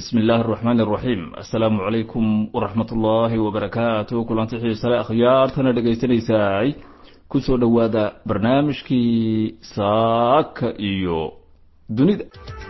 bismi illaahi araxmaani araxiim assalaamu calaykum waraxmat ullaahi wabarakaatu kulanti xiisale akhyaartana dhegaysanaysaay kusoo dhowaada barnaamijkii saaka iyo dunida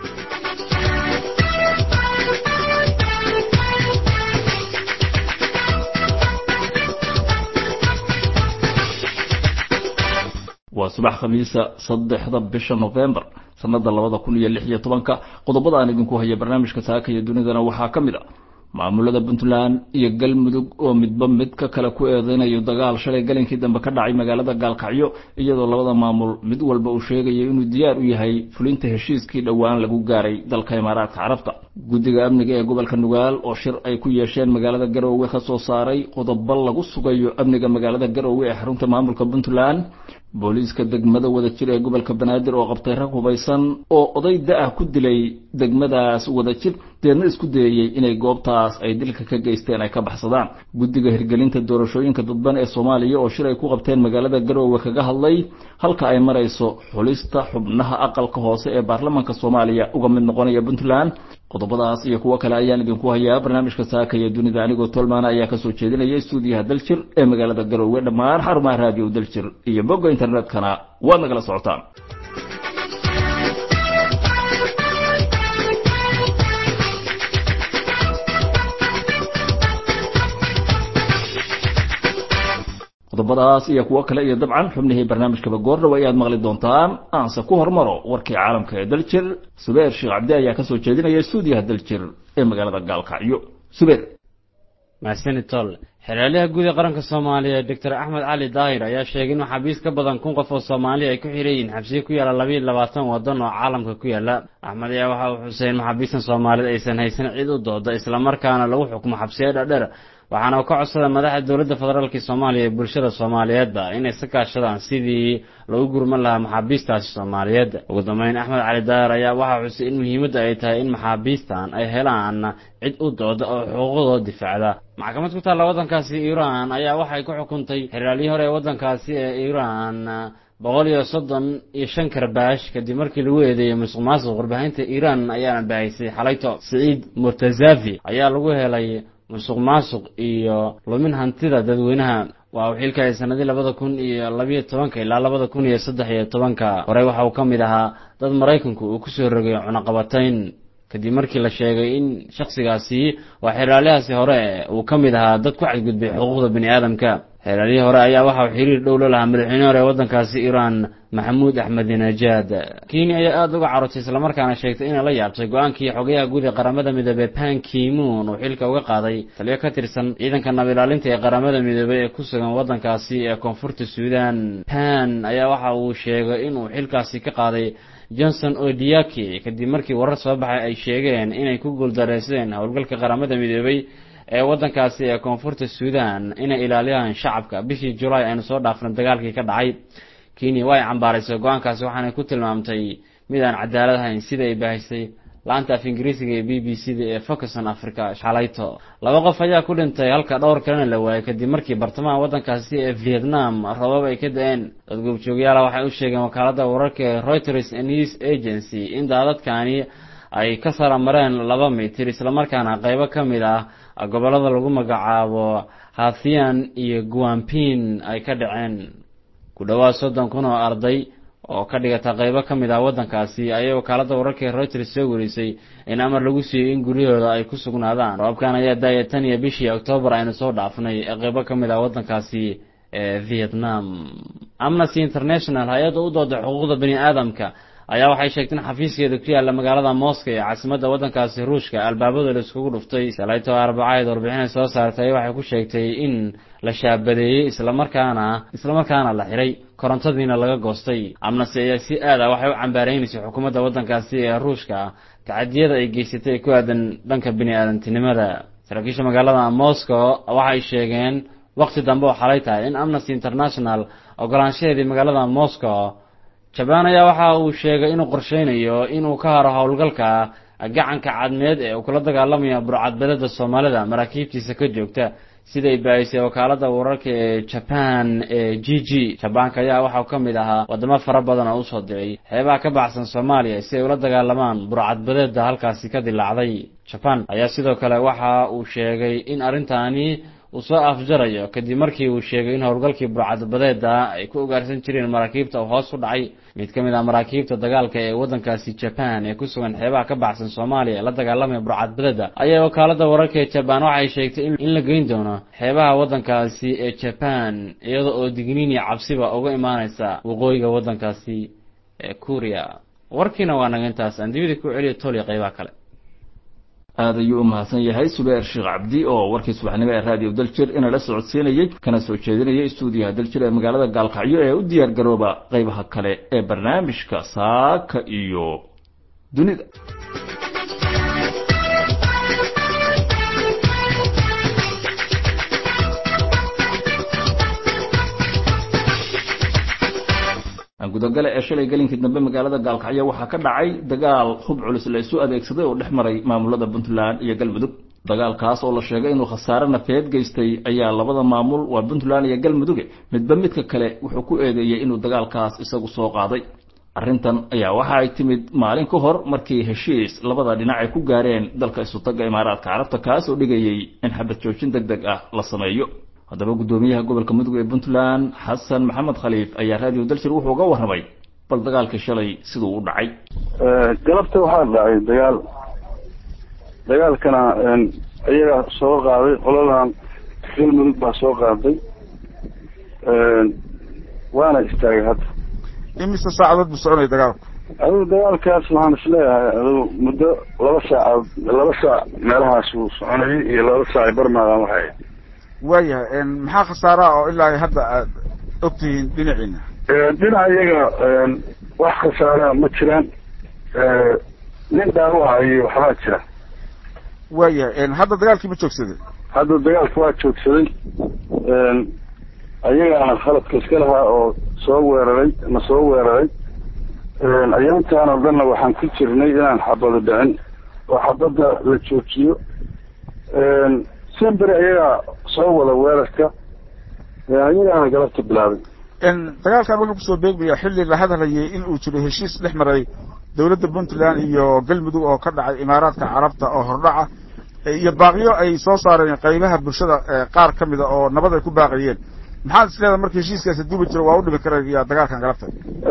waa subax khamiisa saddexda bisha novembar sanada labada kun iyo lix iyo tobanka qodobada aan idinku haya barnaamijka saaka iyo dunidana waxaa ka mid a maamulada puntland iyo galmudug oo midba midka kale ku eedeynayo dagaal shalay galinkii dambe ka dhacay magaalada gaalkacyo iyadoo labada maamul mid walba uu sheegayo inuu diyaar u yahay fulinta heshiiskii dhowaan lagu gaaray dalka imaaraadka carabta guddiga amniga ee gobolka nugaal oo shir ay ku yeesheen magaalada garoowe ka soo saaray qodobo lagu sugayo amniga magaalada garoowe ee xarunta maamulka puntland booliiska degmada wadajir ee gobolka banaadir oo qabtay rag hubaysan oo oday da-ah ku dilay degmadaas wadajir deedna isku dayayey inay goobtaas ay dilka ka geysteen ay ka baxsadaan guddiga hirgelinta doorashooyinka dadban ee soomaaliya oo shir ay ku qabteen magaalada garoowe kaga hadlay halka ay marayso xulista xubnaha aqalka hoose ee baarlamaanka soomaaliya uga mid noqonaya puntland qodobadaas iyo kuwo kale ayaan idinku hayaa barnaamijka saaka iyo dunida anigoo tolmaana ayaa kasoo jeedinaya stuudiyaha daljir ee magaalada garoowe dhammaan xarumaha raadiyo daljir iyo bogga internetkana waad nagala socotaan qodobadaas iyo kuwo kale iyo dabcan xubnihii barnaamijkaba goordhow ayaad maqli doontaan aanse ku hormaro warkii caalamka ee daljir subeer sheekh cabdi ayaa kasoo jeedinaya stuudiyaha daljir ee magaalada gaalkacyo subeer mahadsanid tol xeraalyaha guud ee qaranka soomaaliya doctor axmed cali daahir ayaa sheegay in maxaabiis ka badan kun qof oo soomaaliya ay ku xiran yihiin xabsiyo ku yaalla labayo labaatan waddan oo caalamka ku yaalla axmed ayaa waxa uu xusay in maxaabiistan soomaaliyed aysan haysan cid u dooda islamarkaana lagu xukumo xabsiyo dhadher waxaana uu ka codsada madaxda dowladda federaalk soomaaliya ee bulshada soomaaliyeedba inay iska kaashadaan sidii lagu gurman lahaa maxaabiistaasi soomaaliyeed ugu dambeyn axmed cali daahir ayaa waxaa xusay in muhiimadda ay tahay in maxaabiistan ay helaan cid u dooda oo xuquuqdooda difaacda maxkamad ku taalla waddankaasi iiraan ayaa waxay ku xukuntay xeraalyihi hore ee waddankaasi ee iiraan boqol iyo soddon iyo shan karbaash kadib markii lagu eedeeyey musuq maasuq warbaahinta iiraan ayaana baahisay xalayto siciid murtazafi ayaa lagu helay musuq maasuq iyo lumin hantida dadweynaha waa uu xilkaya sanadii labada kun iyo labiyo tobanka ilaa labada kun iyo saddex iyo tobanka horey waxa uu ka mid ahaa dad maraykanku uu kusoo rogay cunaqabatayn kadib markii la sheegay in shaksigaasi waa xeraalyahaasi hore uu ka mid ahaa dad ku xadgudbay xuquuqda bini aadamka xeeraalyihii hore ayaa waxa uu xiriir dhow la lahaa madaxweyne hore ee waddankaasi iiraan maxamuud axmedinejaad kenya ayaa aada uga carotay islamarkaana sheegtay inay la yaabtay go-aankii xogayaha guud ee qaramada midoobey pan kimuun uu xilka uga qaaday taliyo ka tirsan ciidanka nabilaalinta ee qaramada midoobey ee ku sugan waddankaasi ee koonfurta suudan pan ayaa waxa uu sheegay inuu xilkaasi ka qaaday johnson odiaki kadib markii warar soo baxay ay sheegeen inay ku guuldareyseen howlgalka qaramada midoobey ee waddankaasi ee koonfurta suudan inay ilaaliyaan shacabka bishii julaay aynu soo dhaafnay dagaalkii ka dhacay kenya waa ay cambaaraysay go-aankaasi waxaanay ku tilmaamtay mid aan cadaalad ahayn sida ay baahisay laanta af ingiriisiga ee b b c da ee focuson africa shalayto laba qof ayaa ku dhintay halka dhowr kalena la waayay kadib markii bartamaha waddankaasi ee vietnam robab ay ka da-een dad goobjoogyaala waxay u sheegeen wakaaladda wararka ee reuters news agency in daadadkani ay ka saramareen laba mitir islamarkaana qeybo ka mid ah gobollada lagu magacaabo hathian iyo guampin ay ka dhaceen ku dhowaad soddon kun oo arday oo ka dhigata qeybo ka mid ah waddankaasi ayay wakaaladda wararka ee reuters soo warisay in amar lagu siiyey in guryahooda ay ku sugnaadaan roobkan ayaa daaya tan iyo bishii oktoobar aynu soo dhaafnay ee qeybo ka mid ah waddankaasi ee vietnam amnesty international hay-adda u dooda xuquuqda bani aadamka ayaa waxay sheegtay in xafiiskeeda ku yaalla magaalada moscow ee caasimadda waddankaasi ruushka albaabada la iskugu dhuftay shalayto arbacayd warbixinay soo saartay waxay ku sheegtay in la shaabadeeyey islamarkaana islamarkaana la xiray korontadiina laga goostay amnesty ayaa si aad ah waxay u cambaareynaysa xukuumadda waddankaasi ee ruushka tacadiyada ay geysatay ku aadan dhanka bini aadantinimada saraakiisha magaalada moscow waxay sheegeen waqti dambe oo xalay tahay in amnesty international ogolaanshaheedii magaalada moscow jabaan ayaa waxa uu sheegay inuu qorsheynayo inuu ka haro howlgalka gacanka cadmeed ee uu kula dagaalamaya burcadbelada soomaalida maraakiibtiisa ka joogta siday baahisay wakaalada wararka ee jaban ee g g jabaanka ayaa waxau ka mid ahaa wadamo fara badan oo usoo diray xeebaha ka baxsan soomaaliya si ay ula dagaalamaan burcadbadeeda halkaasi ka dilaacday jaban ayaa sidoo kale waxa uu sheegay in arrintaani uu soo afjarayo kadib markii uu sheegay in howlgalkii burcadbadeeda ay ku ugaarsan jireen maraakiibta uu hoos u dhacay mid ka mid ah maraakiibta dagaalka ee waddankaasi jaban ee ku sugan xeebaha ka baxsan soomaaliya ee la dagaalamaya burcadbadeeda ayaa wakaalada wararka ee jaban waxay sheegtay in la geyn doono xeebaha waddankaasi ee jaban iyada oo digniin iyo cabsiba uga imaaneysa waqooyiga waddankaasi ee kuuriya warkiina waa naga intaas aan dibida ku celiya toliya qeybaha kale aad ayuu u mahadsan yahay subeer sheekh cabdi oo warkii subaxnimo ee raadiyo daljir inala socodsiinayey kana soo jeedinayay stuudiyaha daljir ee magaalada gaalkacyo ee u diyaar garooba qaybaha kale ee barnaamijka saaka iyo dunida gudogale ee shalay gelinkii dambe magaalada gaalkacyo waxaa ka dhacay dagaal hub culus la isu adeegsaday oo dhex maray maamulada puntland iyo galmudug dagaalkaas oo la sheegay inuu khasaare nafeed geystay ayaa labada maamul waa puntland iyo galmuduge midba midka kale wuxuu ku eedeeyey inuu dagaalkaas isagu soo qaaday arrintan ayaa waxa ay timid maalin ka hor markii heshiis labada dhinac ay ku gaareen dalka isutaga imaaraadka carabta kaas oo dhigayey in xabad joojin deg deg ah la sameeyo haddaba guddoomiyaha gobolka mudug ee puntland xasan maxamed khaliif ayaa raadiyo daljir wuxuu uga warramay bal dagaalkii shalay siduu u dhacay galabta waxaa dhacay dagaal dagaalkana iyaga soo qaaday qoladan galmudug baa soo qaaday waana istaagay hadda imise saacadood buu soconaya dagaalku adigu dagaalkaas waxaan isleeyahay adigu muddo laba saacadood laba saac meelahaas uu soconayay iyo laba saac barmaadan waxay waayahay maxaa khasaaraha oo ilaa hadda aad ogtihiin dhinaciina dhinaca iyaga wax khasaara ma jiraan nin dhaawaca iyo waxbaa jira waayahay hadda dagaalkii ma joogsaday hadda dagaalka waa joogsaday ayagaana khaladka iska lahaa oo soo weeraray na soo weeraray ayaantaan oo dhanna waxaan ku jirnay inaan xabado dhicin oo xabadda la joojiyo semberi ayagaa soo wada weerarka ayagaana galabta bilaabay dagaalkan wuxuu kusoo beegmaya xilli la hadlayay in uu jiro heshiis dhex maray dawladda puntland iyo galmudug oo ka dhacay imaaraadka carabta oo hordhaca iyo baaqyo ay soo saareen qaybaha bulshada qaar ka mida oo nabad ay ku baaqayeen maxaad is leedahay marka heshiiskaasi duubi jiro waa u dhimi karaya dagaalkan galabta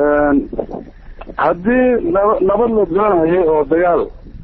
haddii naba nabad la doonayay oo dagaal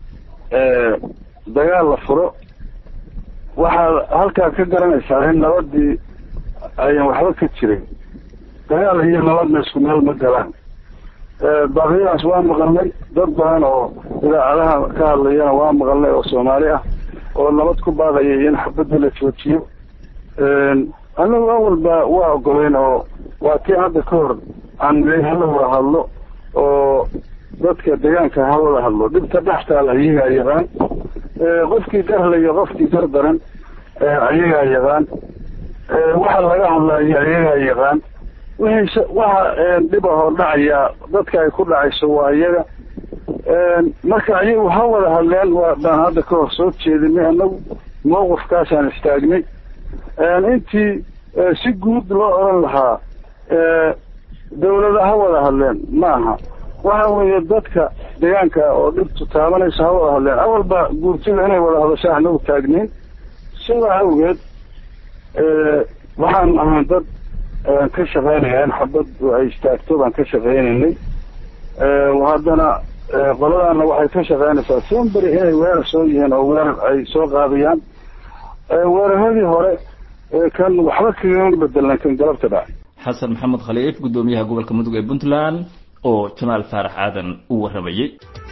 dagaal la furo waxaad halkaa ka garanaysaa in nabadii ayan waxba ka jirin dagaal iyo nabadna isku meel ma galaan baaqyadaas waa maqalnay dad badan oo idaacadaha ka hadlayana waa maqalnay oo soomaali ah oo nabad ku baaqayay in xabadda la joojiyo anagu awalba waa ogoleyn oo waa tii hadda ka hor aan hala wada hadlo oo dadka deegaanka ha wada hadlo dhibta dhextaal ayagaa yaqaan qofkii garlayo qofkii gar daran ayagaa yaqaan waxa laga hadlayo ayagaa yaqaan wixii waxa dhib ahoo dhacaya dadka ay ku dhacayso waa iyaga marka ayagu ha wada hadleen waa baan hadda ka hor soo jeedinay anagu mawqifkaasaan istaagnay intii si guud loo oran lahaa dawlada ha wada hadleen ma aha waxa weeye dadka deegaanka oo dhibtu taabanayso ha wada hadleen awalba guurtida inay wada hadasho anagu taagnayn sidaa awgeed waxaan ahaan dad ka shaqeynaya in xabad ay istaagto baan ka shaqeynaynay haddana qoladana waxay ka shaqeynaysaa semberi inay weerar soo yihiin oo weerar ay soo qaadayaan weeraradii hore kan waxba kagama bedelan kan galabta dhacay xasan maxamed khaliif guddoomiyaha gobolka mudug ee puntland oo jamaal faarax aadan u warramayey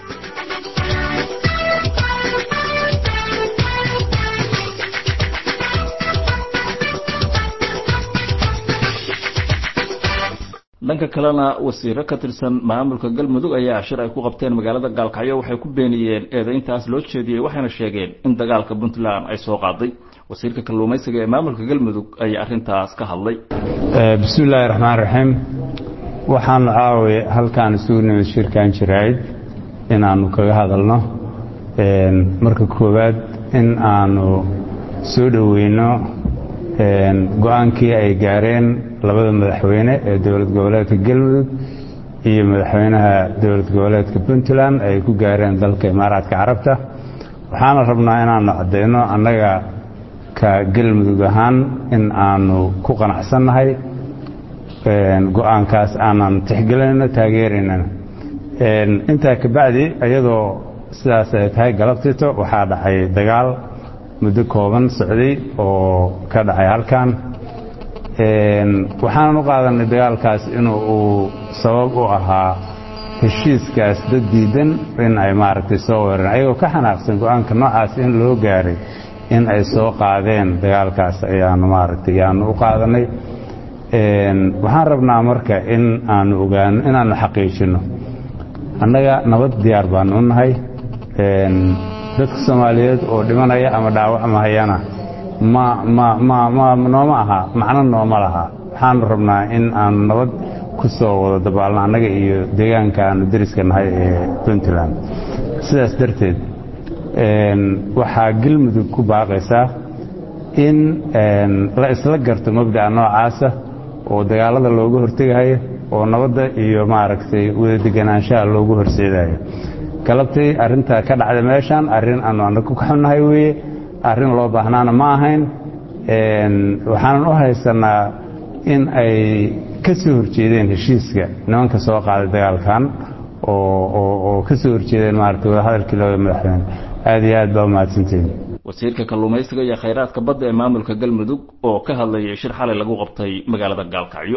dhanka kalena wasiiro ka tirsan maamulka galmudug ayaa shir ay ku qabteen magaalada gaalkacyo waxay ku beeniyeen eedayntaas loo jeediyey waxayna sheegeen in dagaalka puntland ay soo qaaday wasiirka kalluumaysiga ee maamulka galmudug ayaa arrintaas ka hadlay bismi illaahi raxmaan raxiim waxaanu caawi halkaan isugu nimid shirkan jirayd inaannu kaga hadalno marka koowaad in aanu soo dhoweyno go-aankii ay gaareen labada madaxweyne ee dowlad goboleedka galmudug iyo madaxweynaha dowlad goboleedka puntland ay ku gaareen dalka imaaraadka carabta waxaana rabnaa inaanu caddayno annaga ka galmudug ahaan in aanu ku qanacsannahay go-aankaas aanan tixgelinayno taageeraynana intaa kabacdi iyadoo sidaas ay tahay galabtito waxaa dhacay dagaal muddo kooban socday oo ka dhacay halkan waxaanan u qaadanay dagaalkaas inuu uu sabab u ahaa heshiiskaas dad diidan in ay maaragtay soo weerareen ayagoo ka xanaaqsan go-aanka noocaas in loo gaaray in ay soo qaadeen dagaalkaas ayaanu maaragtay ayaanu u qaadanay waxaan rabnaa marka in aanu ogaano inaanu xaqiijinno annaga nabad diyaar baanu u nahay dadka soomaaliyeed oo dhimanaya ama dhaawacmahayana ma ma ma ma nooma aha macno nooma laha waxaanu rabnaa in aanu nabad ku soo wada dabaalno annaga iyo deegaanka aanu deriska nahay ee puntland sidaas darteed waxaa galmudug ku baaqaysaa in la isla garto mabda'a noocaasa oo dagaalada looga hortegayo oo nabadda iyo maaragtay wada deganaanshaha loogu horseedayo galabtay arrinta ka dhacda meeshan arrin aanu annaga ku xunnahay weeye arrin loo baahnaana ma ahayn waxaanan u haysanaa in ay ka soo horjeedeen heshiiska nimanka soo qaaday dagaalkan oo ka soo horjeedeen maaragtay wadahadalkii labada madaxweyne aad iyo aad baa umahadsantihin wasiirka kalluumaysiga iyo khayraadka badda ee maamulka galmudug oo ka hadlayay shir xalay lagu qabtay magaalada gaalkacyo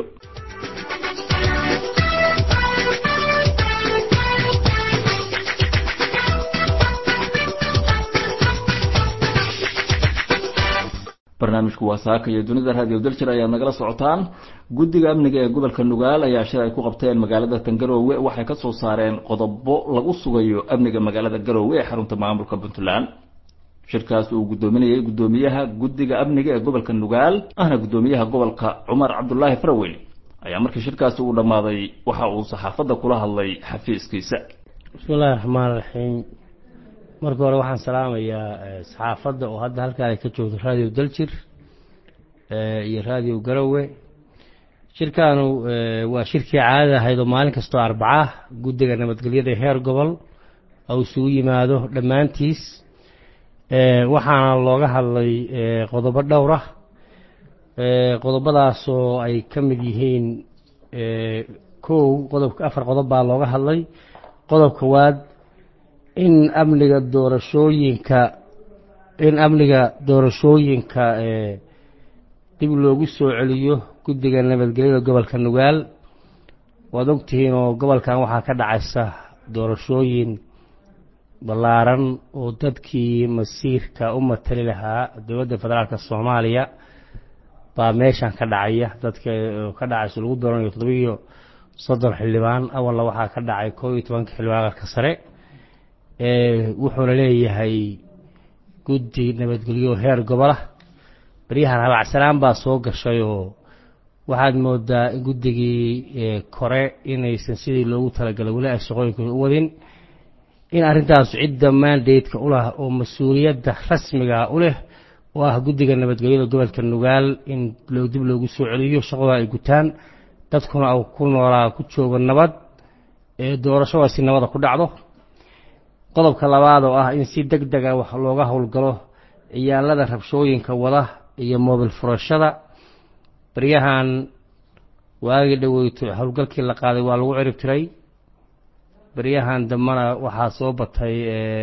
barnaamijku waa saaka iyo dunida raadiyo daljir ayaad nagala socotaan guddiga amniga ee gobolka nugaal ayaa shir ay ku qabteen magaalada tangaroowe waxay ka soo saareen qodobo lagu sugayo amniga magaalada garoowe ee xarunta maamulka puntland shirkaas uu guddoominayay guddoomiyaha guddiga amniga ee gobolka nugaal ahna guddoomiyaha gobolka cumar cabdulaahi faraweyne ayaa markii shirkaasi uu dhammaaday waxa uu saxaafadda kula hadlay xafiiskiisa bismillahi raxmaan raxiim marka hore waxaan salaamayaa saxaafadda oo hadda halkaan ay ka joogto raadiyo daljir iyo raadiyo garowe shirkaanu waa shirkii caadada ahayd oo maalin kastoo arbacah guddiga nabadgelyada heer gobol oo isugu yimaado dhammaantiis waxaana looga hadlay qodobo dhowr ah qodobadaasoo ay ka mid yihiin kow qodobka afar qodob baa looga hadlay qodob kowaad in amniga doorashooyinka in amniga doorashooyinka dib loogu soo celiyo guddiga nabadgelyada gobolka nugaal waad ogtihiin oo gobolkan waxaa ka dhacaysa doorashooyin ballaaran oo dadkii masiirka u matali lahaa dowladda federaalka soomaaliya baa meeshan ka dhacaya dadka ka dhacayso lagu dooranayo toddobiyo soddon xildhibaan awalna waxaa ka dhacay koo iyo tobanka xildhibaan aqalka sare wuxuuna leeyahay guddi nabadgelyo heer gobolah baryahan habacsanaan baa soo gashay oo waxaad moodaa in guddigii kore inaysan sidii loogu talagalay weli ay shaqooyinkooda u wadin in arrintaas cidda mandateka u lah oo mas-uuliyadda rasmiga u leh oo ah guddiga nabadgelyada gobolka nugaal in dib loogu soo celiyo shaqada ay gutaan dadkuna u ku noolaa ku joogo nabad ee doorashadaasi nabada ku dhacdo qodobka labaad oo ah in si deg dega wax looga howlgalo ciyaalada rabshooyinka wada iyo moobil furashada baryahan waagii dhoweyto howlgalkii la qaaday waa lagu cirib tiray baryahan dambena waxaa soo batay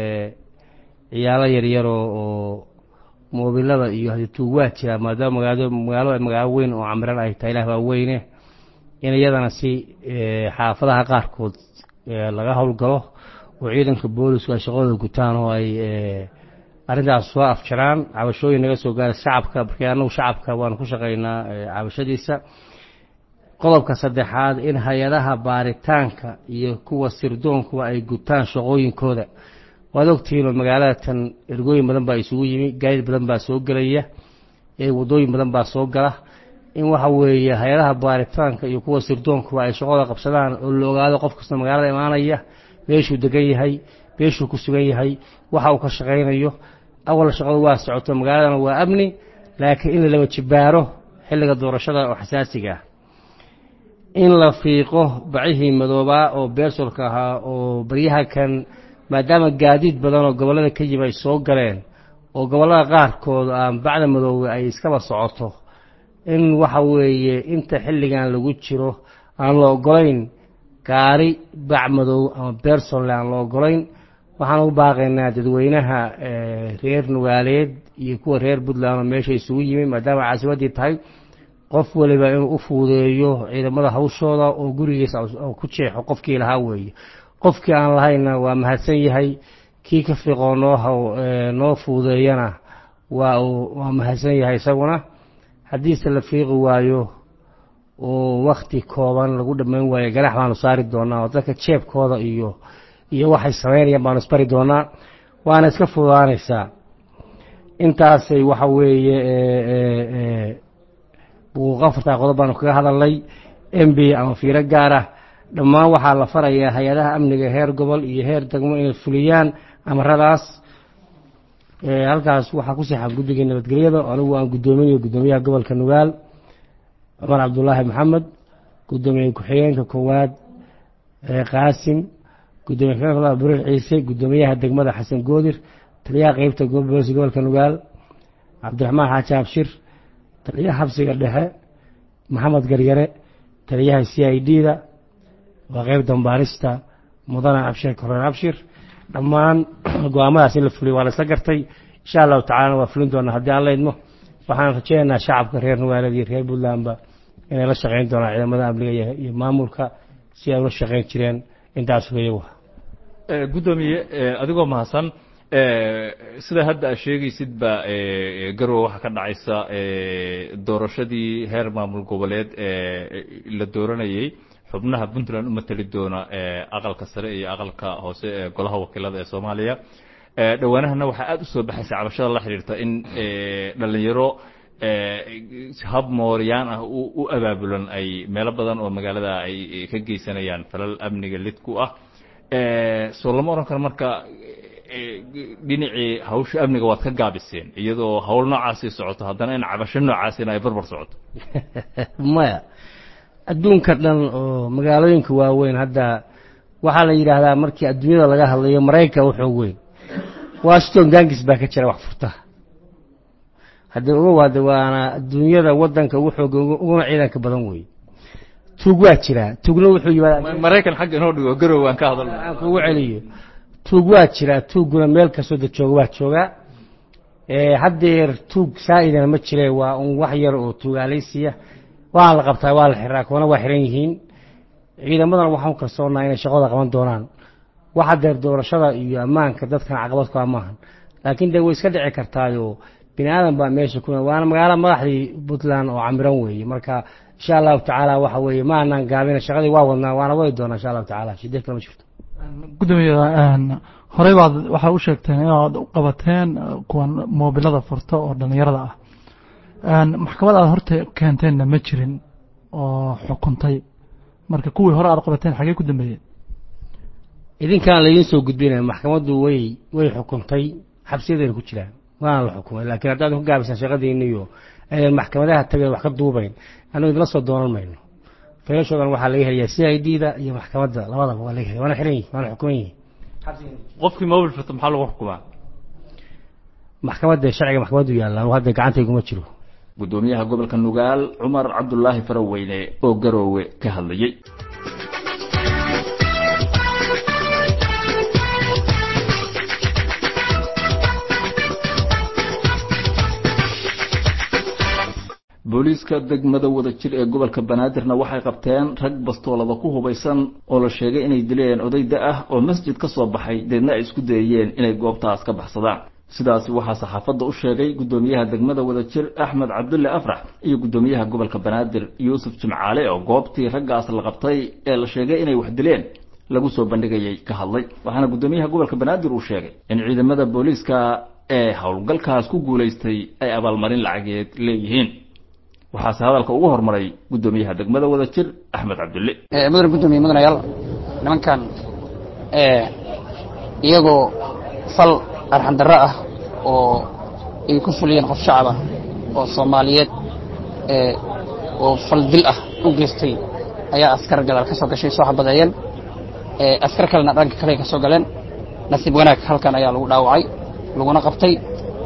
ciyaalo yaryaroo oo moobilada iyo hadituu waa jiraa maadaama magaado magaalo magaalo weyn oo camiran ay tahay ilah baa weyne in iyadana si xaafadaha qaarkood laga howlgalo oo ciidanka boolisku ay shaqadooda gutaan oo ay arrintaas soo afjaraan cabashooyin naga soo gaara shacabka markii annagu shacabka waanu ku shaqaynaa cabashadiisa qodobka saddexaad in hay-adaha baaritaanka iyo kuwa sirdoonkuwa ay gutaan shaqooyinkooda waad ogtihiin oo magaalada tan ergooyin badan baa isugu yimi gaadiid badan baa soo gelaya wadooyin badan baa soo gala in waxa weeye hay-adaha baaritaanka iyo kuwa sirdoonkuwa ay shaqooda qabsadaan oo la ogaado qof kasta magaalada imaanaya meeshuu degan yahay meeshuu ku sugan yahay waxa uu ka shaqaynayo awal shaqadu waa socoto magaaladana waa amni laakiin in la laba jibaaro xilliga doorashada oo xasaasiga ah in la fiiqo bacihii madoobaa oo beersolka ahaa oo baryaha kan maadaama gaadiid badan oo gobollada ka yimi ay soo galeen oo gobollada qaarkood aan bacda madoobe ay iskaba socoto in waxa weeye inta xilligan lagu jiro aan la ogolayn gaari bac madow ama beersolle aan la ogolayn waxaan u baaqaynaa dadweynaha reer nugaaleed iyo kuwa reer puntland oo meesha isugu yimi maadaama caasimaddii tahay qof waliba inuu u fuudeeyo ciidamada hawshooda oo gurigiisa ku jeexo qofkii lahaa weeye qofkii aan lahayna waa mahadsan yahay kii ka fiiqoo noo haw noo fuudeeyana waa uu waa mahadsan yahay isaguna haddiise la fiiqi waayo oo wakti kooban lagu dhammayn waayo ganax baanu saari doonaa oo dadka jeebkooda iyo iyo waxay samaynayaan baanu isbari doonaa waana iska fududaanaysaa intaasay waxa weeye buuqa afartaa qodob baanu kaga hadalnay m b ama fiiro gaar ah dhammaan waxaa la farayaa hay-adaha amniga heer gobol iyo heer degmo inay fuliyaan amaradaas halkaas waxaa ku sixan guddigii nabadgelyada anigu aan guddoominayo guddoomiyaha gobolka nugaal cumar cabdulaahi maxamed guddoomiye ku-xigeenka koowaad qaasim gudoomiye ku-xigeenka burir ciise guddoomiyaha degmada xasan goodir taliyaha qeybta booliska gobolka nugaal cabdiraxmaan xaaji abshir taliyaha xabsiga dhexe maxamed garyare taliyaha c i d da waa qeyb dambaarista mudane abshir koreen abshir dhammaan go-aamadaas in la fuliyo waa la isla gartay insha allahu tacalana waa fulin doonaa haddii aan la idmo waxaan rajeynaynaa shacabka reer nugaaleed iyo reer puntlandba inay la shaqeyn doonaan ciidamada amniga iyo maamulka si ay ula shaqeyn jireen intaas weeye guddoomiye adigoo mahadsan sida hadda aad sheegaysid ba garowe waxaa ka dhacaysa doorashadii heer maamul goboleed la dooranayey xubnaha puntland u mateli doona aqalka sare iyo aqalka hoose ee golaha wakiilada ee soomaaliya dhowaanahana waxaa aada u soo baxaysa cabashada la xidhiirta in dhalinyaro hab mooryaan ah u abaabulan ay meelo badan oo magaalada ay ka geysanayaan falal amniga lid ku ah soo lama oran karo marka dhinacii hawsha amniga waad ka gaabiseen iyadoo hawl noocaasi socoto haddana in cabasho noocaasina ay barbar socoto maya adduunka dhan oo magaalooyinka waaweyn hadda waxaa la yidhaahdaa markii adduunyada laga hadlayo maraykanka u xoog weyn washington gangis baa ka jira wax furta haddii uga waada waana adduunyada wadanka ugu xoog uguna ciidanka badan weeye tuug waa jiraa tuugna wuxuu yimaada maraykan xagga inoo dhigo garow aan ka hadalno aan kugu celiyo tuug waa jiraa tuugguna meel kastoo da jooga waa joogaa haddeer tuug saa-idana ma jire waa un wax yar oo tuugaalaysiya waa la qabtaa waa la xiraa kuwana waa xiran yihiin ciidamadana waxaan kalsoonnaa inay shaqada qaban doonaan wax haddeer doorashada iyo ammaanka dadkan caqabad ku amaahan laakiin dee way iska dhici kartaayo bini aadan baa meesha ku waana magaalo madaxdii puntland oo camiran weeye marka insha allahu tacaala waxa weeye ma anaan gaabina shaqadii waa wadnaa waana wadi doonaa insha allahu tacaala shidee kale ma jirto gudoomiye horey baad waxaa u sheegteen inaad u qabateen kuwan moobilada furta oo dhallinyarada ah maxkamad aad horta keenteenna ma jirin oo xukuntay marka kuwii hore aad qabateen xagee ku dambeeyeen idinkaan laydin soo gudbinaya maxkamaddu way way xukuntay xabsiyadayna ku jiraan waana la xukumay laakiin haddaad ku gaabisaan shaqadiina iyo aydan maxkamadaha tagay wax ka duubayn annagu idinla soo doonan mayno feelashoodan waxaa laga helayaa c i d da iyo maxkamadda labadaba waa laga helaya waana xiran yihin waana xukuman yihin qofkii mobil furta maxaa lagu xukumaa maxkamadda sharciga maxkamaddu yaallaan hadda gacantayguma jiro guddoomiyaha gobolka nugaal cumar cabdulaahi faraweyne oo garoowe ka hadlayey booliiska degmada wada jir ee gobolka banaadirna waxay qabteen rag bastoolada ku hubaysan oo la sheegay inay dileen odayda ah oo masjid ka soo baxay deedna ay isku dayeen inay goobtaas ka baxsadaan sidaasi waxaa saxaafadda u sheegay guddoomiyaha degmada wada jir axmed cabdulle afrax iyo guddoomiyaha gobolka banaadir yuusuf jimcaale oo goobtii raggaas la qabtay ee la sheegay inay wax dileen lagu soo bandhigayay ka hadlay waxaana guddoomiyaha gobolka banaadir uu sheegay in ciidamada booliiska ee howlgalkaas ku guulaystay ay abaalmarin lacageed leeyihiin waxaase hadalka ugu hormaray guddoomiyaha degmada wada jir axmed cabdulle mudan guddoomiye mudanayaal nimankan iyagoo fal arxan darro ah oo ay ku fuliyeen qof shacaba oo soomaaliyeed oo faldil ah u geystay ayaa askar gadaal ka soo gashay soo xabadeeyeen askar kalena dhanka kale ka soo galeen nasiib wanaag halkan ayaa lagu dhaawacay laguna qabtay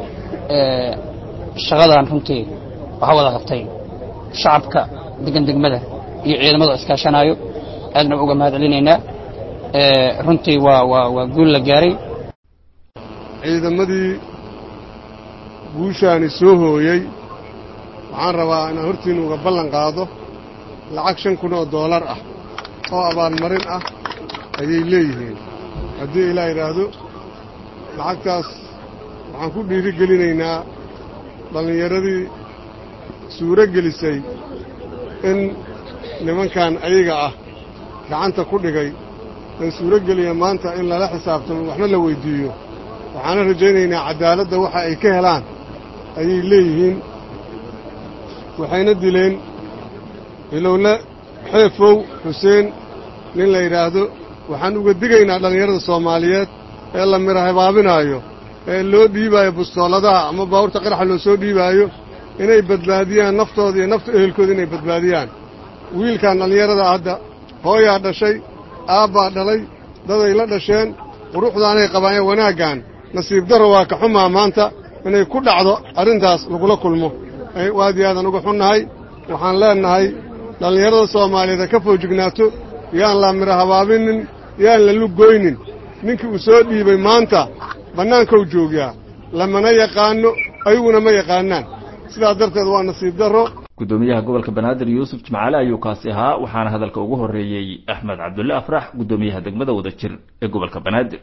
shaqadan runtii waxaa wada qabtay shacabka degan degmada iyo ciidamada iskaashanaayo aadna uga mahad celinaynaa runtii waa waa waa guul la gaaray ciidamadii guushaani soo hooyey waxaan rabaa inaan hortiinna uga ballan qaado lacag shan kun oo doolar ah oo abaalmarin ah ayay leeyihiin haddii ilaa yidhaahdo lacagtaas waxaan ku dhiiri gelinaynaa dhallinyaradii suuro gelisay in nimankan ayaga ah gacanta ku dhigay ee suuro geliya maanta in lala xisaabtamo waxna la weyddiiyo waxaana rajaynaynaa caddaaladda waxa ay ka helaan ayay leeyihiin waxayna dileen ilowle xeefow xuseen nin la yidhaahdo waxaan uga digaynaa dhallinyarada soomaaliyeed ee la mira habaabinaayo ee loo dhiibaayo bustooladaha ama baawurta qaraxa loo soo dhiibaayo inay badbaadiyaan naftooda iyo nafta ehelkooda inay badbaadiyaan wiilkan dhallinyarada hadda hooyaa dhashay aabbaa dhalay daday la dhasheen quruxdaanay qabaanee wanaaggan nasiib darro waa ka xumaa maanta inay ku dhacdo arrintaas lagula kulmo aad iyo aadan uga xunnahay waxaan leennahay dhallinyarada soomaaliyeed ha ka foojignaato yaan la mira habaabinin yaan la lugoynin ninkii uu soo dhiibay maanta bannaankou joogaa lamana yaqaanno ayaguna ma yaqaanaan sidaas darteed waa nasiib darro guddoomiyaha gobolka banaadir yuusuf jimcaale ayuu kaasi ahaa waxaana hadalka ugu horreeyey axmed cabdulle afrax guddoomiyaha degmada wadajir ee gobolka banaadir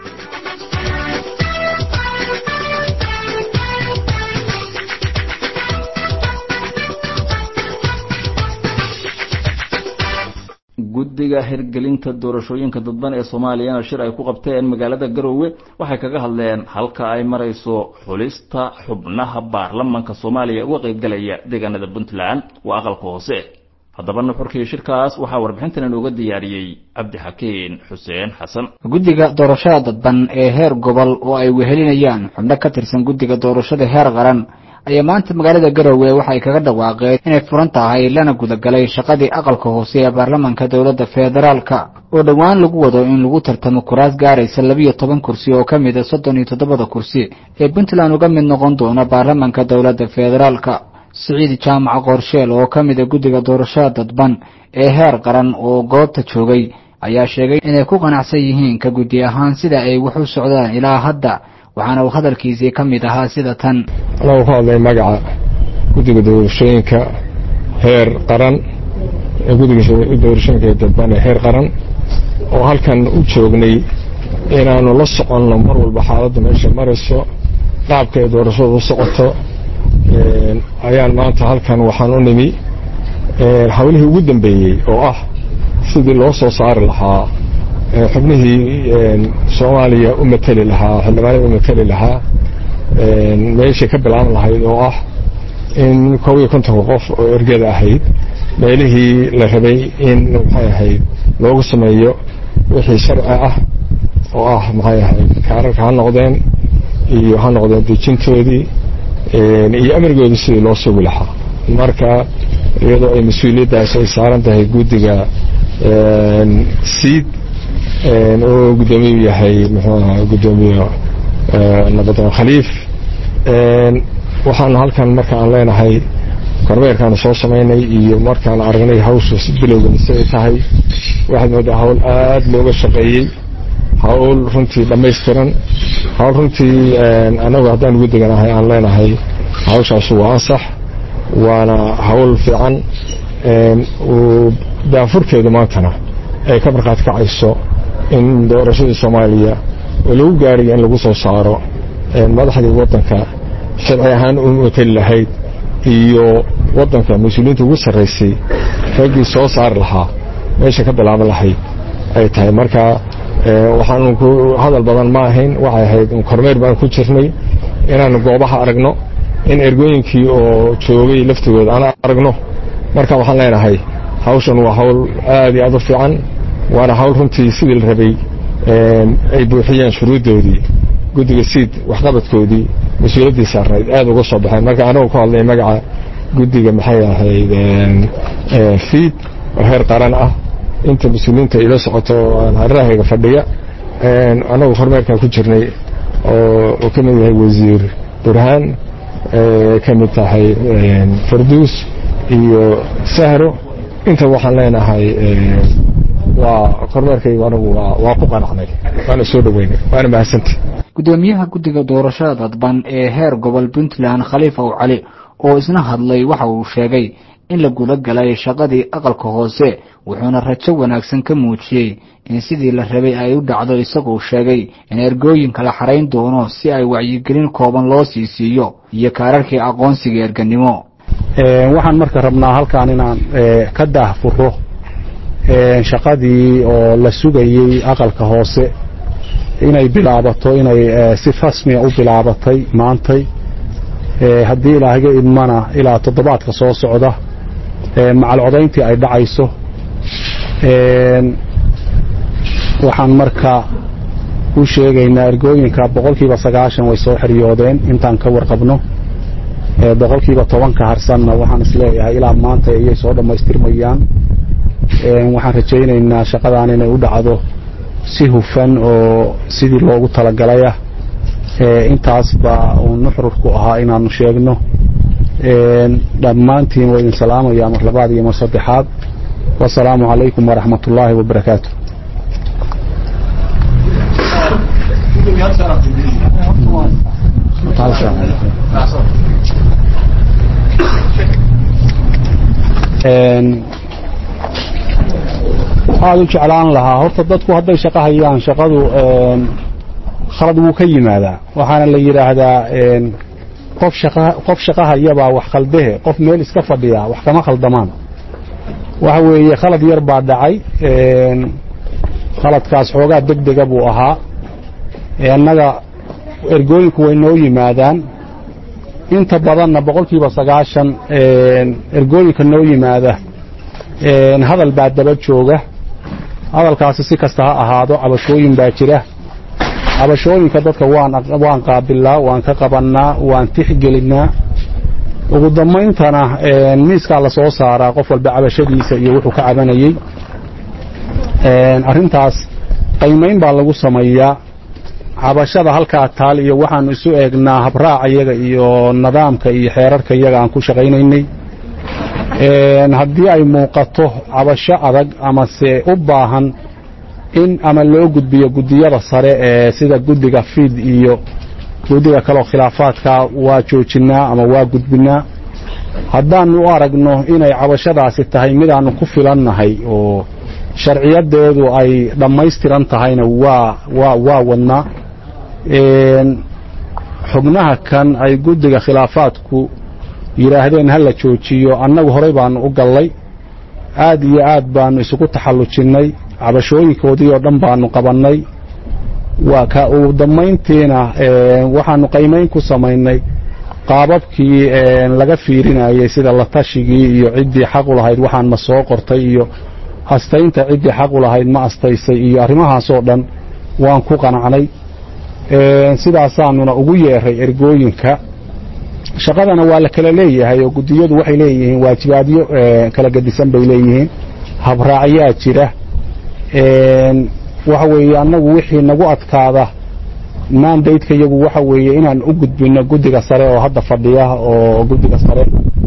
guddiga hirgelinta doorashooyinka dadban ee soomaaliyana shir ay ku qabteen magaalada garoowe waxay kaga hadleen halka ay marayso xulista xubnaha baarlamanka soomaaliya uga qaybgalaya deegaanada puntland waa aqalka hoose haddaba nuxurkii shirkaas waxaa warbixintan inooga diyaariyey cabdixakiin xuseen xasan guddiga doorashada dadban ee heer gobol oo ay wehelinayaan xubno ka tirsan guddiga doorashada heer qaran ayaa maanta magaalada garowe waxay kaga dhawaaqeen inay furan tahay lana gudagalay shaqadii aqalka hoose ee baarlamanka dowladda federaalka oo dhowaan lagu wado in lagu tartamo kuraas gaaraysa labiyo toban kursi oo ka mid a soddon iyo toddobada kursi ee puntland uga mid noqon doona baarlamanka dowladda federaalka siciid jaamac qorsheel oo ka mid a guddiga doorashada dadban ee heer qaran oo goobta joogay ayaa sheegay inay ku qanacsan yihiin ka guddi ahaan sida ay wax u socdaan ilaa hadda waxaana uu hadalkiisii ka mid ahaa sida tan anagu ku hadlay magaca guddiga doorashooyinka heer qaran guddiga doorashooyinka dadban ee heer qaran oo halkan u joognay inaanu la soconno mar walba xaaladda meesha marayso qaabka ay doorashadu u socoto ayaan maanta halkan waxaan u nimi hawlihii ugu dambeeyey oo ah sidii loo soo saari lahaa xubnihii soomaaliya u mateli lahaa xildhibaanada u mateli lahaa meeshay ka bilaaban lahayd oo ah in koob iyo kontonka qof oo ergada ahayd meelihii la rabay in maxay ahayd loogu sameeyo wixii sharci ah oo ah maxay ahayd kaararka ha noqdeen iyo ha noqdeen dejintoodii iyo amrigoodii sidii loo sugi lahaa marka iyadoo ay mas-uuliyaddaas ay saaran tahay guddiga siid oo guddoomiyu yahay muxuu ahaa guddoomiye nabadoon khaliif waxaanu halkan marka aan leenahay kormeerkaanu soo samaynay iyo markaan aragnay hawsha bilowgeeda si ay tahay waxaad moodaa hawl aada looga shaqeeyey hawl runtii dhammaystiran hawl runtii anagu haddaan guddiganahay aan leenahay hawshaasu waa ansax waana hawl fiican daafurkeedu maantana ay ka markhaati kacayso in doorashadii soomaaliya oo lagu gaarayo in lagu soo saaro madaxdii waddanka sharci ahaan u mateli lahayd iyo waddanka mas-uuliyiinta ugu sarraysay raggii soo saari lahaa meesha ka bilaaban lahayd ay tahay marka waxaanu ku hadal badan ma ahayn waxay ahayd kormeer baan ku jirnay inaanu goobaha aragno in ergooyinkii oo joogay laftigooda aan aragno marka waxaan leenahay hawshan waa hawl aad iyo aad u fiican waana hawl runtii sidii la rabay ay buuxiyeen shuruuddoodii guddiga siid waxqabadkoodii mas-uuliyaddii saarayd aada uga soo baxeen marka anigu ku hadlay magaca guddiga maxay ahayd fiid oo heer qaran ah inta mas-uuliyiinta ila socoto hareerahayga fadhiya anagu kormeerkan ku jirnay oo uu ka mid yahay wasiir burhaan ka mid tahay farduus iyo sahro inta waxaan leenahay waa kormeerkaygu anigu waa ku qanacnay waana soo dhoweynay waana mahadsantay gudoomiyaha guddiga doorashada dadban ee heer gobol puntland khaliif ow cali oo isna hadlay waxa uu sheegay in la guda galay shaqadii aqalka hoose wuxuuna rajo wanaagsan ka muujiyey in sidii la rabay ay u dhacdo isagoo sheegay in ergooyinka la xarayn doono si ay wacyigelin kooban loo sii siiyo iyo kaararkii aqoonsiga erganimo waxaan marka rabnaa halkaan inaan ka daahfuro shaqadii oo la sugayey aqalka hoose inay bilaabato inay si rasmiya u bilaabatay maantay haddii ilaahaga idmana ilaa toddobaadka soo socda macal codayntii ay dhacayso waxaan marka u sheegaynaa ergooyinka boqolkiiba sagaashan way soo xeryoodeen intaan ka warqabno boqolkiiba tobanka harsanna waxaan isleeyahay ilaa maanta ayay soo dhammaystirmayaan waxaan rajaynaynaa shaqadan inay u dhacdo si hufan oo sidii loogu talagalayah intaas baa uu nuxrurku ahaa inaanu sheegno dhammaantiin waa idin salaamaya mar labaad iyo mar saddexaad wasalaamu calaykum waraxmat ullaahi wabarakaatu waxaad u jeclaan lahaa horta dadku hadday shaqo hayaan shaqadu khalad wuu ka yimaadaa waxaana la yidhaahdaa qof shaqa qof shaqo hayabaa wax khaldehe qof meel iska fadhiya wax kama khaldamaan waxa weeye khalad yar baa dhacay khaladkaas xoogaa deg dega buu ahaa annaga ergooyinku way noo yimaadaan inta badanna boqolkiiba sagaashan ergooyinka noo yimaada hadal baa daba jooga hadalkaasi si kasta ha ahaado cabashooyin baa jira cabashooyinka dadka waan qaabilnaa waan ka qabannaa waan tixgelinnaa ugu dambayntana miiskaa la soo saaraa qof walba cabashadiisa iyo wuxuu ka cabanayey arrintaas qaymayn baa lagu sameeyaa cabashada halkaa taal iyo waxaanu isu eegnaa habraaca iyaga iyo nidaamka iyo xeerarka iyaga aan ku shaqaynaynay haddii ay muuqato cabasho adag amase u baahan in ama loo gudbiyo guddiyada sare ee sida guddiga fiid iyo guddiga kaleo khilaafaadka waa joojinnaa ama waa gudbinnaa haddaannu u aragno inay cabashadaasi tahay midaannu ku filannahay oo sharciyadeedu ay dhammaystiran tahayna waa waa waa wadnaa xubnaha kan ay guddiga khilaafaadku yidhaahdeen ha la joojiyo annagu horey baannu u gallay aad iyo aad baannu isugu taxallujinnay cabashooyinkoodii oo dhan baannu qabannay waa ka ugu dammayntiina waxaannu qaymayn ku samaynay qaababkii laga fiirinayay sida la tashigii iyo ciddii xaq u lahayd waxaan ma soo qortay iyo astaynta ciddii xaq u lahayd ma astaysay iyo arrimahaasoo dhan waan ku qanacnay sidaasaanuna ugu yeeray ergooyinka shaqadana waa la kala leeyahay oo guddiyadu waxay leeyihiin waajibaadyo kala gedisan bay leeyihiin habraacyaa jira waxa weeye annagu wixii nagu adkaada maandaydka iyagu waxa weeye inaan u gudbinno guddiga sare oo hadda fadhiya oo guddiga sare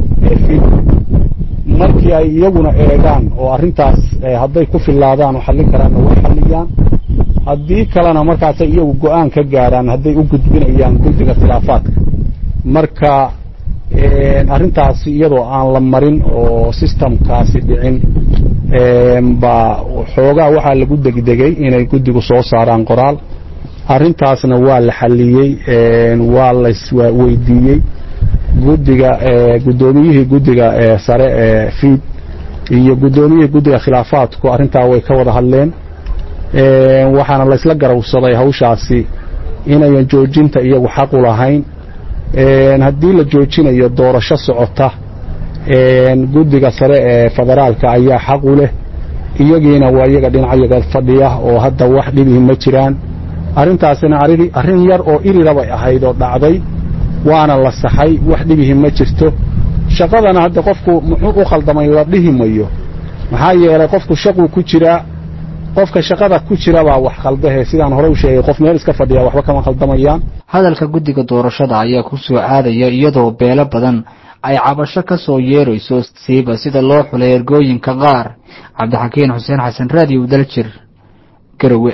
markii ay iyaguna eegaan oo arrintaas hadday ku fillaadaan oo xallin karaanna way xalliyaan haddii kalena markaasay iyagu go'aan ka gaaraan hadday u gudbinayaan guddiga khilaafaadka marka arrintaasi iyadoo aan la marin oo sistamkaasi dhicin baa xoogaa waxaa lagu degdegay inay guddigu soo saaraan qoraal arrintaasna waa la xalliyey waa laisweydiiyey guddiga guddoomiyihii guddiga sare ee fiid iyo guddoomiyihii guddiga khilaafaadku arrintaa way ka wada hadleen waxaana laysla garawsaday hawshaasi inayan joojinta iyagu xaq u lahayn haddii la joojinayo doorasho socota guddiga sare ee federaalka ayaa xaq u leh iyagiina waa iyaga dhinacayaga fadhiya oo hadda wax dhibihi ma jiraan arrintaasina arrin yar oo irirabay ahayd oo dhacday waana la saxay wax dhibihi ma jirto shaqadana hadda qofku muxuu u khaldamay la dhihi mayo maxaa yeelay qofku shaquu ku jiraa qofka shaqada ku jira baa wax khaldahe sidaan hore u sheegay qof meel iska fadhiya waxba kama khaldamayaan hadalka guddiga doorashada ayaa ku soo aadaya iyadoo beelo badan ay cabasho ka soo yeerayso siiba sida loo xulay ergooyinka qaar cabdixakiin xuseen xasan raadiyo daljir garowe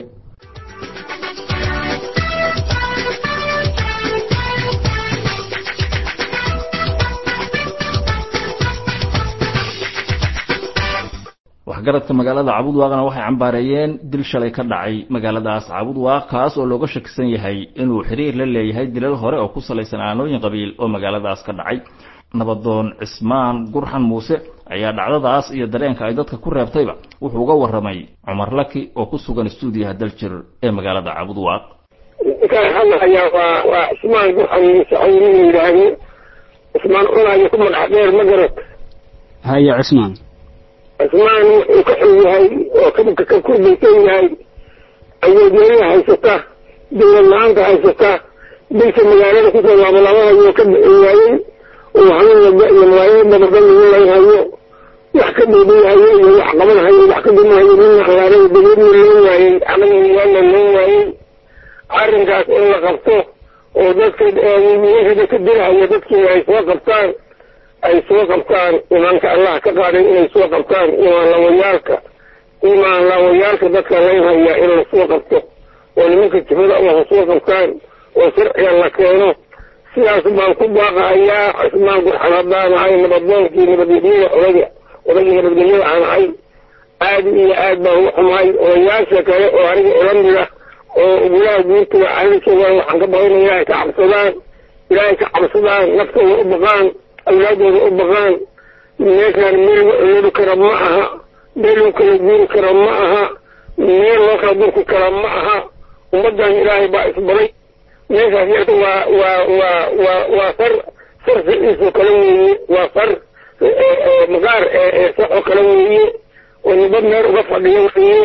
waxgaradka magaalada cabudwaaqna waxay cambaareeyeen dil shalay ka dhacay magaaladaas cabudwaaq kaas oo looga shakisan yahay inuu xiriir la leeyahay dilal hore oo ku salaysan aanooyin qabiil oo magaaladaas ka dhacay nabadoon cismaan gurxan muuse ayaa dhacdadaas iyo dareenka ay dadka ku reebtayba wuxuu uga warramay cumar laki oo ku sugan stuudiyaha daljir ee magaalada cabudwaaq ninkaan hadlahayaa waa waa cismaan gurxan muuse cawriin yidhaahdo cismaan cunaayo ku magac dheer ma garad haye cismaan cismaan wuxuu ka xun yahay oo ka kurbaysan yahay awoodnimada haysata dawlad la-aanta haysata dilka magaalada kusoo laabalaabanayoo ka bixin waayey uu hanuunaba iyo magaalada dabadan lagu laynhayo wax ka dhiibihayo iyo wax qabanhayo wax ka dhimahayo midna alaarada dabeedna loo waayey anaga loo waayey arrinkaas in la qabto oo dadka wiilashada ka dirahaya dadkiina ay soo qabtaan ay soo qabtaan imaanka allah ka qaaday inay soo qabtaan imaan lawayaalka imaan lawayaalka dadka laynhaya in la soo qabto oo nimanka jifada uha soo qabtaan oo sharciga la keeno sidaas baan ku baaqahayaa cismaan gurxan haddaan ahay nabadoonkii nabadgelyada odaga odagii nabadgelyada aan ahay aad iyo aad baan u xumahay odayaasha kale oo aniga ila mida oo gulaha guurtuga arinjoogaan waxaan ka baqayna ilaahay ka cabsadaan ilaahay ka cabsadaan naftooda u baqaan awlaadooda u baqaan meeshaan meel la ololi kara ma aha meel loo kala guuri kara ma aha meel loo kala durki kara ma aha ummaddan ilaahay baa isbaray meeshaas yarta waa waa waa waa waa far far ficiisoo kale weeye waa far maqaar saxoo kale weeye oo nibad meel uga fadhiyo weeye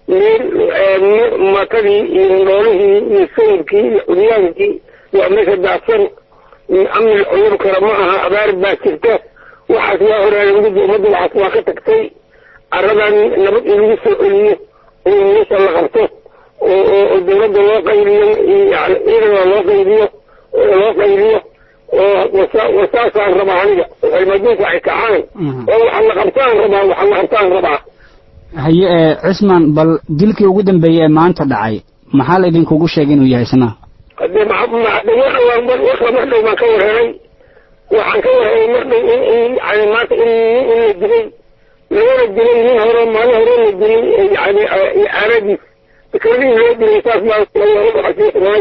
meel matadii iyo noolihii iyo sayirkii iyo curyaankii waa meesha daadsan amni la cuyuri kara ma aha abaar baa jirta waxaas waa horaada gudda ummadda waxaas waa ka tagtay aradan nabad in lagu soo celiyo oo meesha la qabto oo dawladda loo qaybiyo yani ciidana loo qaybiyo loo qaybiyo oo wasaasaan rabaa aniga cilmaduunka ay kacaan oo waxa la qabtaan rabaa waxa la qabtaan rabaa haye ee cismaan bal dilkii ugu dambeeyey ee maanta dhacay maxaa la idinkugu sheegay inuu yahay isna hadee madawaxa waa warka mar dhow baan ka warheray waxaan ka warheray mar dhow in in yani maanta in in la dilay lagana dilay nin hore maalin hore la dilay yani aanadiis fikradihii loo dilay saas baa waxasiisnay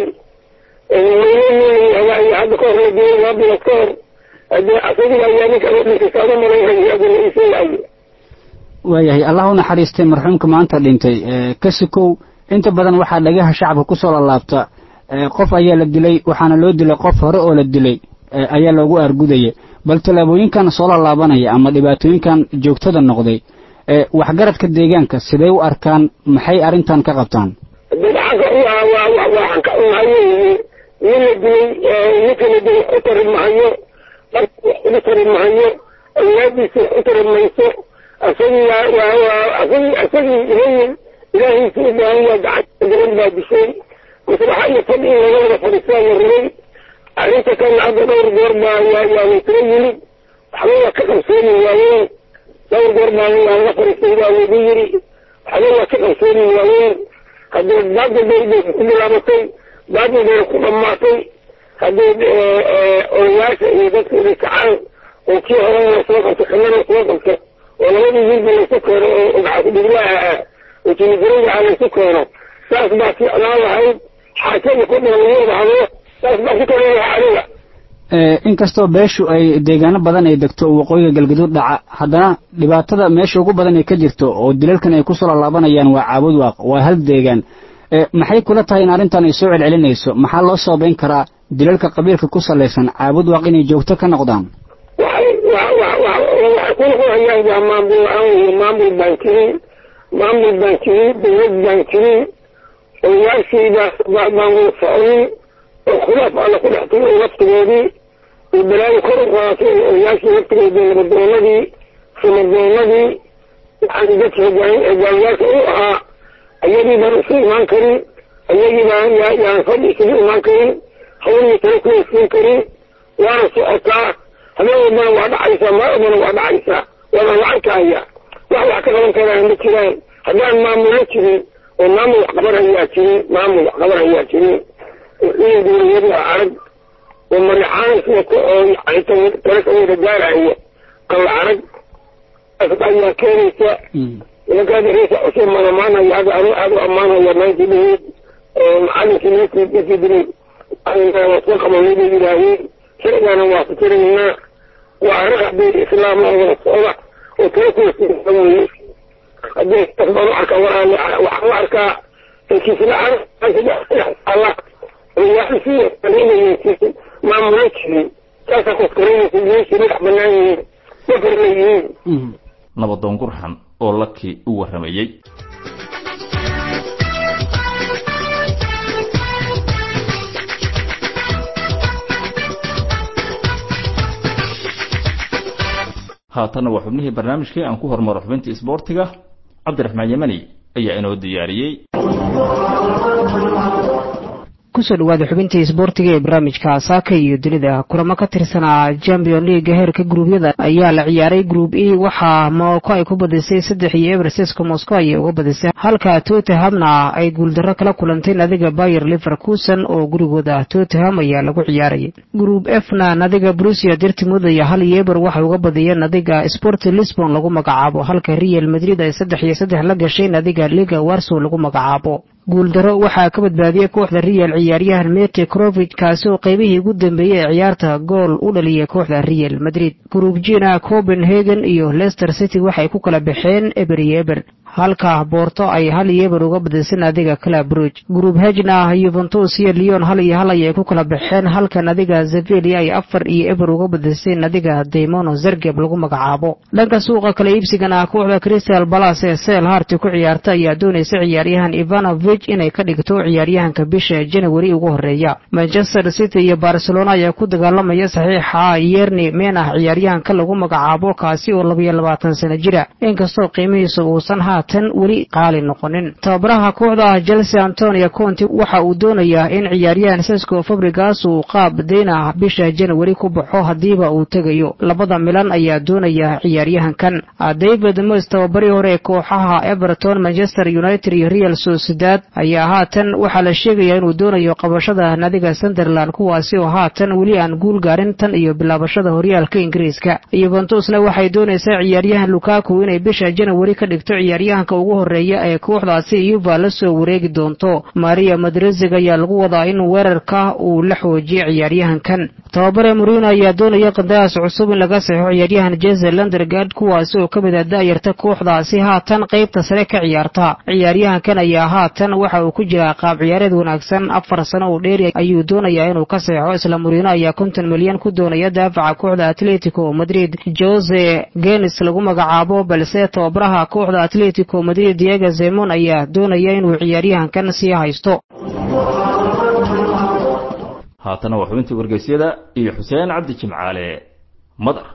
weyne hadda kahor la dilay laba bilood ka hor hadee asagiga ayaa ninka u dhintay saada malaynayo adina isooayo waayahay allah u naxariistay marxuumka maanta dhintay ka sukow inta badan waxaa dhagaha shacabka kusoo lalaabta qof ayaa la dilay waxaana loo dilay qof hore oo la dilay ayaa loogu argudaya bal tallaabooyinkan soo lallaabanaya ama dhibaatooyinkan joogtada noqday waxgaradka deegaanka siday u arkaan maxay arrintan ka qabtaan waxaan ka unahay nin la dilay ninka la dilay u tari mahayo u tari mahayo awlaadiisa u tari mayso asagii asagii asagii ilayin ilaahiisa u baahan waa gacanta garan baa dishay maslaxa iyo fadhi in laga wada fadhiistaa la rabay arrinta kana hadda dhowr goor baa yaa yaa waytala yimid waxba waa ka qabsoomi waayeen dhowr goor baa waa la fadhiistay baa lagu yiri waxba waa ka qabsoomi waayeen haddee baadil bay bay ku bilaabatay baadil bayna ku dhammaatay haddee odayaasha iyo dadka inay kacaan oo kii horena la soo qabto xumana soo qabto oo labadii wiilba laysu keeno oo gacankudhiglaha ah oo jinigarayga laysu keeno saas baa ficnaan lahayd xaajada ku dhigan lagu wada hadlo saas baa ku kala lahaa aniga inkastoo beeshu ay deegaano badan ay degto oo waqooyiga galgaduud dhaca haddana dhibaatada meesha ugu badan ay ka jirto oo dilalkan ay kusoo lallaabanayaan waa caabud waaq waa hal deegaan maxay kula tahay in arrintan ay soo celcelinayso maxaa loo sababayn karaa dilalka qabiilka ku salaysan caabud waaq inay joogto ka noqdaan waxay waxay ku noqonayaan waa maamul la-aan wey maamul baan jirin maamul baan jirin dawlad baan jirin odayaashii baa baan wada soconin oo khilaaf alla ku dhex tumay laftigoodii iyo balaayo kor u qaatay odayaashii laftigoodii nabadoonadii sumardoonadii yani dadka hogaamiyaalka u ahaa ayagii baan isu imaan karin ayagii baan yaan fadhi isugu imaan karin hawlii tala ku hestiin karin waana socotaa habeen walbana waa dhacaysaa maa walbana waa dhacaysaa waana la arkaya wax wax ka qaban karaan ma jiraan haddaan maamulo jirin oo maamul wax qaban hayaa jirin maamul wax qaban hayaa jirin in dowliyada arag oo marixaan sida oo yani tala ka wada gaaraya qalla arag ayaa keenaysa nimankaada reesa cusub malamaanaya hadda anu aad u ammaanaya maanta dhaheed macalinkii ninkii dadkii dilay waa soo qabanay bay yidhaaheen sharcigaana waa fikiraynaa waa arag haddii islaam oo wada socda oo tala kuwasiisa weye haddii tas baan u arkaa walaale waxaan u arkaa inkiisla arag alla odayaashii inayaysiisin maamulo jirin saasaa kuskaraynaysa meeshii madax banaan yihiin mafarla yihiin nabadoon gurxan oo lakii u warramayey haatanna waa xubnihii barnaamijkii aan ku hormaro xubintii isboortiga cabdiraxmaan yemani ayaa inoo diyaariyey kusoo dhawaada xubintii isboortiga ee barnaamijka saaka iyo dunida kulamo ka tirsanaa champion leaga heerka gruubyada ayaa la ciyaaray group e waxaa morocco ay ku badisay saddex iyo everseska moscow ayay uga badisay halka tottenhamna ay guuldarro kala kulantay nadiga bayer leverkusen oo gurigooda tottenham ayaa lagu ciyaarayay group fna nadiga brusia dirtimud iyo hal yeber waxay uga badiyeen nadiga sport lisbon lagu magacaabo halka real madrid ay saddex iyo saddex la gashay nadiga liga warsow lagu magacaabo guuldaro waxaa ka badbaadiyey kooxda real ciyaaryahan mete crovig kaasi oo qaybihii ugu dambeeyey ee ciyaarta gool u dhaliyay kooxda real madrid gruub jina copenhagen iyo leicester city waxay ku kala baxeen eber iyo eber halka boorto ay hal iyo eber uga badisay nadiga club bruge gruub hejna yuventus iyo leon hal iyo hal ayay ku kala baxeen halka nadiga zevelia ay afar iyo eber uga badisay nadiga daimono zergeb lagu magacaabo dhanka suuqa kala iibsigana kooxda crystal balas ee seel harti ku ciyaarta ayaa doonaysa ciyaaryahan ivanovich inay ka dhigto ciyaaryahanka bisha janawari ugu horeeya manchester city iyo barcelona ayaa ku dagaalamaya saxiixa yerni menah ciyaaryahanka lagu magacaabo kaasi oo labayo labaatan sano jira inkastoo qiimihiisa uusan haatan weli qaali noqonin tababaraha kooxda chelsea antonio conti waxa uu doonayaa in ciyaaryahan sesco fabrigas uu qaab deyna bisha janawari ku baxo haddiiba uu tegayo labada milan ayaa doonaya ciyaaryahankan david moys tababarii hore ee kooxaha everton manchester united iyo real sociedad ayaa haatan waxaa la sheegayaa inuu doonayo qabashada nadiga sunderland kuwaasi oo haatan weli aan guul gaarin tan iyo bilaabashada horyaalka ingiriiska yuventusna waxay doonaysaa ciyaaryahan lukaku inay bisha janawari ka dhigto ciyaaryahanka ugu horeeya ee kooxdaasi yuva la soo wareegi doonto maria madrezig ayaa lagu wadaa in weerarka uu la xoojiyo ciyaaryahankan tababare murino ayaa doonaya qandaraas cusub in laga saxo ciyaaryahan jeze landergard kuwaasi oo ka mid a da'yarta kooxdaasi haatan qaybta sare ka ciyaarta ciyaaryahankan ayaa haatan waxa uu ku jiraa qaab ciyaareed wanaagsan afar sano uu dheeri ayuu doonayaa inuu ka seexo isla murino ayaa konton milyan ku doonaya daafaca kooxda atletico madrid jose genis lagu magacaabo balse tababaraha kooxda atletico madrid diego zemon ayaa doonaya inuu ciyaaryahankan sii haysto haatana waa xubintii wargeysyada iyo xuseen cabdi jimcaale madar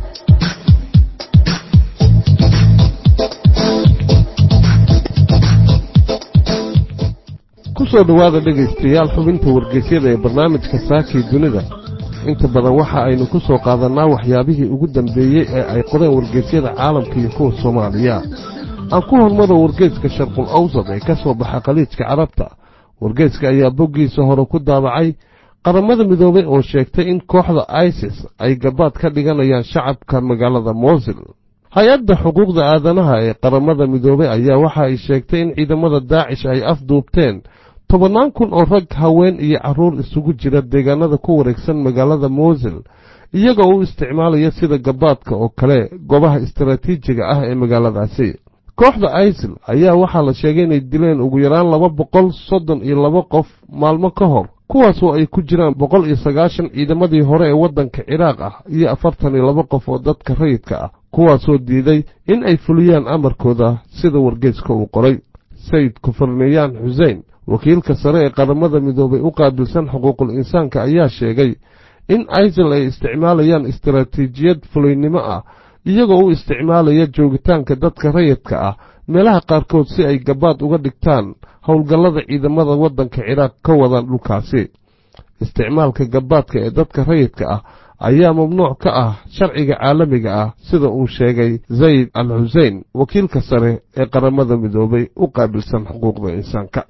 kusoo dhowaada dhegaystayaal xubinta wargeysyada ee barnaamijka saakii dunida inta badan waxa aynu ku soo qaadannaa waxyaabihii ugu dambeeyey ee ay qoreen wargeysyada caalamka iyo kuwa soomaaliya aan ku hormaro wargeyska sharqul awsad ee ka soo baxa khaliijka carabta wargeyska ayaa boggiisa hore ku daabacay qaramada midoobay oo sheegtay in kooxda isis ay gabaad ka dhiganayaan shacabka magaalada moosil hay-adda xuquuqda aadanaha ee qaramada midoobay ayaa waxa ay sheegtay in ciidamada daacish ay afduubteen tobannaan kun oo rag haween iyo carruur isugu jira deegaanada ku wareegsan magaalada moosil iyagoo u isticmaalaya sida gabaadka oo kale goobaha istaraatiijiga ah ee magaaladaasi kooxda isil ayaa waxaa la sheegay inay dileen ugu yaraan laba boqol soddon iyo laba qof maalmo ka hor kuwaasoo ay ku jiraan boqol iyo sagaashan ciidamadii hore ee waddanka ciraaq ah iyo afartan iyo laba qof oo dadka rayidka ah kuwaasoo diiday in ay fuliyaan amarkooda sida wargeeska uu qoray sayid kufarniyaan xuseen wakiilka sare ee qaramada midoobay u qaabilsan xuquuqul insaanka ayaa sheegay in isil ay isticmaalayaan istaraatiijiyad fulaynimo ah iyagoo u isticmaalaya joogitaanka dadka rayidka ah meelaha qaarkood si ay gabaad uga dhigtaan howlgallada ciidamada waddanka ciraaq ka wada dhulkaasi isticmaalka gabaadka ee dadka rayidka ah ayaa mamnuuc ka ah sharciga caalamiga ah sida uu sheegay zayd al xusein wakiilka sare ee qaramada midoobay u qaabilsan xuquuqda insaanka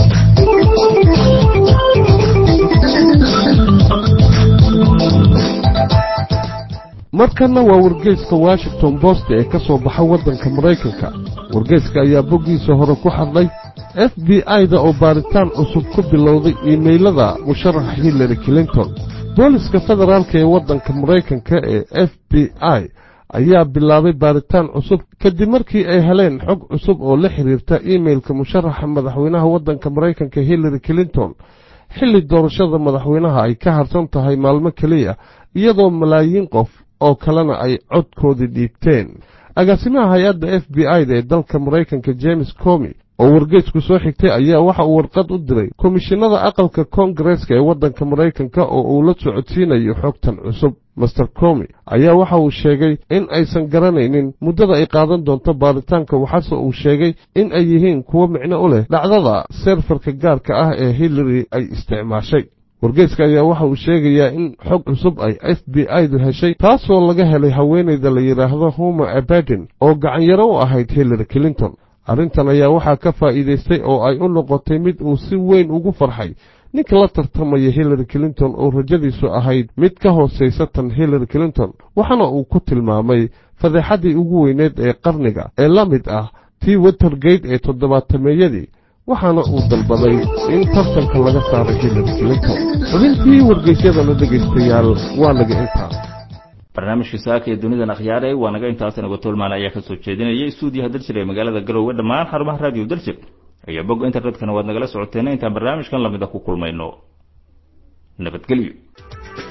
markanna waa wargeyska washington bost ee ka soo baxa waddanka maraykanka wargeyska ayaa boggiisa hore ku hadlay f b i-da oo baaritaan cusub ku bilowday iimaylada musharaxa hillary clinton booliska federaalka ee waddanka maraykanka ee f b i ayaa bilaabay baaritaan cusub kadib markii ay heleen xog cusub oo la xiriirta iimailka musharaxa madaxweynaha waddanka maraykanka hillary clinton xilli doorashada madaxweynaha ay ka harsan tahay maalmo keliya iyadoo malaayiin qof oo kalena ay codkoodii dhiibteen agaasimaha hay-adda f b i-da ee dalka maraykanka james comi oo wargeysku soo xigtay ayaa waxa uu warqad u diray komishinada aqalka koongareeska ee waddanka maraykanka oo uu la socodsiinayo xogtan cusub master comi ayaa waxa uu sheegay in aysan garanaynin muddada ay qaadan doonto baaritaanka waxaase uu sheegay in ay yihiin kuwo micno u leh dhacdada seerfarka gaarka ah ee hillary ay isticmaashay wargeyska ayaa waxa uu sheegayaa in xog cusub ay f b i-du heshay taasoo laga helay haweenayda la yidhaahdo homer abadin oo gacanyaro u ahayd hillary clinton arrintan ayaa waxaa ka faa'iidaystay oo ay u noqotay mid uu si weyn ugu farxay ninka la tartamaya hillary clinton oo rajadiisu ahayd mid ka hoosaysa tan hillary clinton waxaana uu ku tilmaamay fadeexaddii ugu weyneed ee qarniga ee la mid ah tii watergate ee toddobaatameeyadii waxaana uu dalbaday in tartanka laga saaray hillary clinton xubintii wargeysyadana dhegaystayaal waa naga intaa barnaamijka saaka ee dunidan akhyaare waa naga intaasina gotolmaan ayaa ka soo jeedinaya stuudiyaha daljir ee magaalada garowe dhammaan xarumaha raadiyo daljir iyo bogga internetkana waad nagala socoteena intaan barnaamijkan lamida ku kulmayno nabadgelyo